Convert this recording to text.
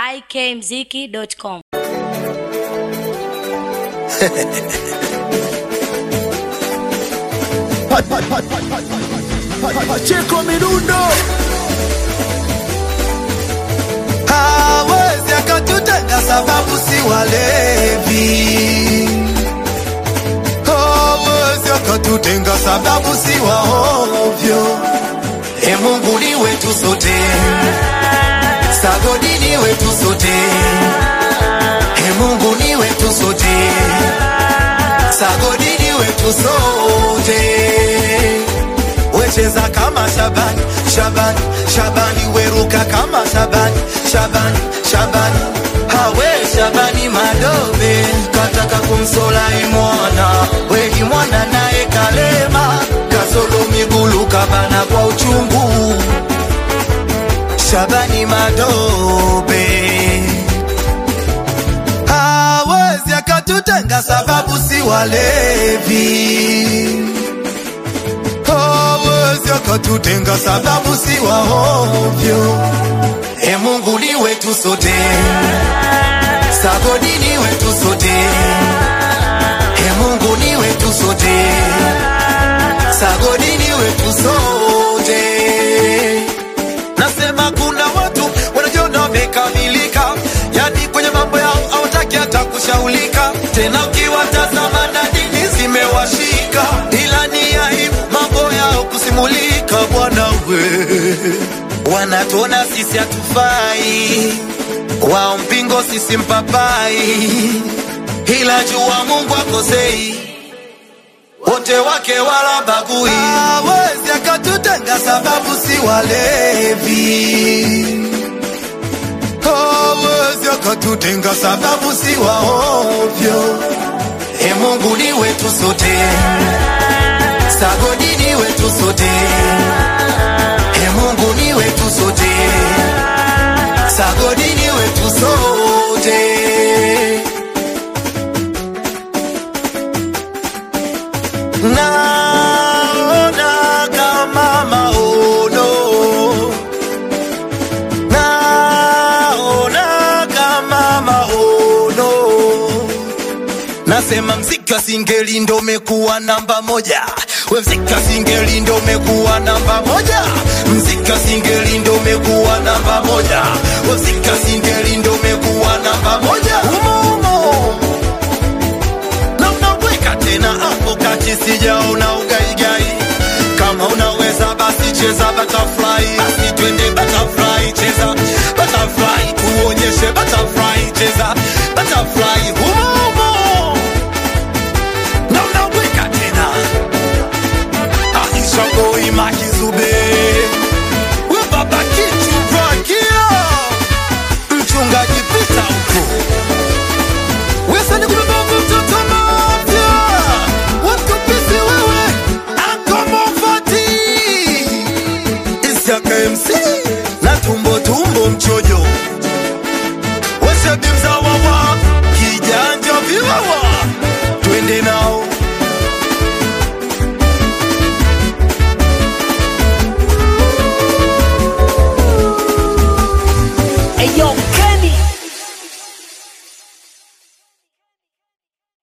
ikmziki.com. Pacheco Mirundo hawezi akatutenga sababu si walevi, hawezi akatutenga sababu si waovyo. E Mungu ni wetu sote, sagodi ni wetu sote, e Mungu ni wetu sote, sagodi ni wetu sote wecheza kama Shabani, Shabani, Shabani, weruka kama Shabani, Shabani, Shabani, hawe Shabani Madobe kataka kumsola imwana wedi mwana naye kalema kasolo migulu kabana kwa uchungu Shabani Madobe hawezi akatutenga sababu si walevi hawezi akatutenga sababu si waovyo. E Mungu ni wetu sote, sagodi ni wetu sote, e Mungu ni wetu sote, sagodi ni wetu sote. Nasema kuna watu wanajiona wamekamilika, yani kwenye mambo yao hawataki hata kushaulika tena, ukiwatazama na dini zimewashika, ila ni aibu mambo yao kusimulika. Bwana we, wanatuona sisi hatufai, wao mpingo, sisi mpapai, ila jua Mungu akosei wote wake wala bagui, hawezi akatutenga sababu si walevi, hawezi akatutenga sababu si waovyo. E Mungu ni wetu sote, sagodi ni wetu sote, e Mungu ni wetu sote, sagodi ni wetu sote. naona kama maono, naona kama maono. Nasema mziki wa singeli ndo umekuwa namba moja, we mziki wa singeli ndo umekuwa namba moja, mziki wa singeli ndo umekuwa namba moja, we mziki wa singeli ndo umekuwa namba moja, umo umo na unaweka tena hapo kati, sijaona ugaigai. Kama unaweza basi cheza butterfly, basi twende butterfly, cheza butterfly, tuonyeshe butterfly, cheza butterfly humo